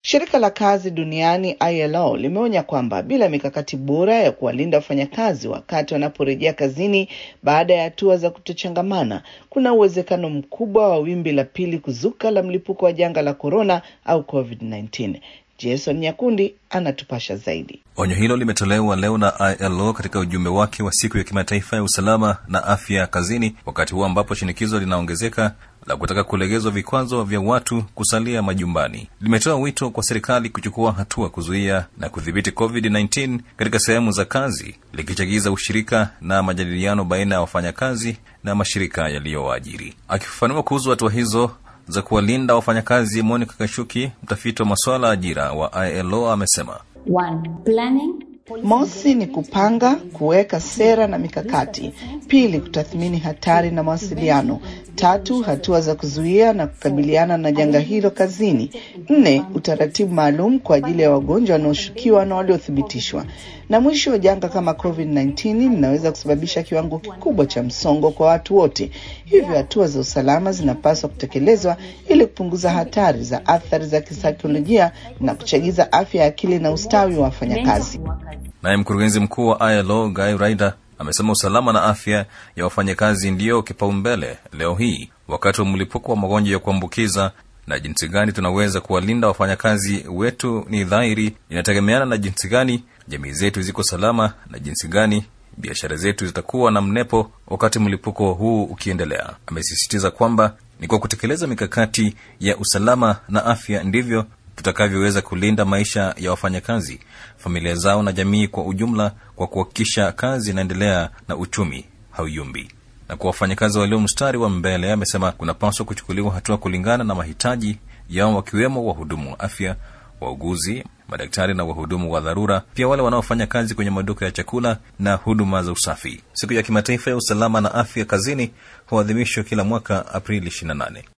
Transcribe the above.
Shirika la kazi duniani ILO limeonya kwamba bila mikakati bora ya kuwalinda wafanyakazi wakati wanaporejea kazini baada ya hatua za kutochangamana, kuna uwezekano mkubwa wa wimbi la pili kuzuka la mlipuko wa janga la korona au COVID-19. Jason Nyakundi anatupasha zaidi. Onyo hilo limetolewa leo na ILO katika ujumbe wake wa siku ya kimataifa ya usalama na afya kazini, wakati huu ambapo shinikizo linaongezeka la kutaka kulegezwa vikwazo vya watu kusalia majumbani. Limetoa wito kwa serikali kuchukua hatua kuzuia na kudhibiti COVID-19 katika sehemu za kazi, likichagiza ushirika na majadiliano baina ya wafanyakazi na mashirika yaliyowaajiri. Akifafanua kuhusu hatua hizo za kuwalinda wafanyakazi, Monica Kashuki, mtafiti wa masuala ya ajira wa ILO, amesema One, planning. Mosi ni kupanga, kuweka sera na mikakati. Pili, kutathmini hatari na mawasiliano. Tatu, hatua za kuzuia na kukabiliana na janga hilo kazini. Nne, utaratibu maalum kwa ajili ya wagonjwa wanaoshukiwa na waliothibitishwa. Na mwisho, janga kama COVID-19 linaweza kusababisha kiwango kikubwa cha msongo kwa watu wote, hivyo hatua za usalama zinapaswa kutekelezwa ili kupunguza hatari za athari za kisaikolojia na kuchagiza afya ya akili na ustawi wa wafanyakazi. Naye mkurugenzi mkuu wa ILO Guy Ryder amesema usalama na afya ya wafanyakazi ndiyo kipaumbele leo hii wakati wa mlipuko wa magonjwa ya kuambukiza, na jinsi gani tunaweza kuwalinda wafanyakazi wetu ni dhahiri inategemeana na jinsi gani jamii zetu ziko salama na jinsi gani biashara zetu zitakuwa na mnepo wakati mlipuko huu ukiendelea. Amesisitiza kwamba ni kwa kutekeleza mikakati ya usalama na afya ndivyo tutakavyoweza kulinda maisha ya wafanyakazi, familia zao na jamii kwa ujumla, kwa kuhakikisha kazi inaendelea na uchumi hauyumbi. Na kwa wafanyakazi walio mstari wa mbele, amesema kunapaswa kuchukuliwa hatua kulingana na mahitaji yao, wakiwemo wahudumu wa afya, wauguzi, madaktari na wahudumu wa dharura, pia wale wanaofanya kazi kwenye maduka ya chakula na huduma za usafi. Siku ya kimataifa ya usalama na afya kazini huadhimishwa kila mwaka Aprili 28.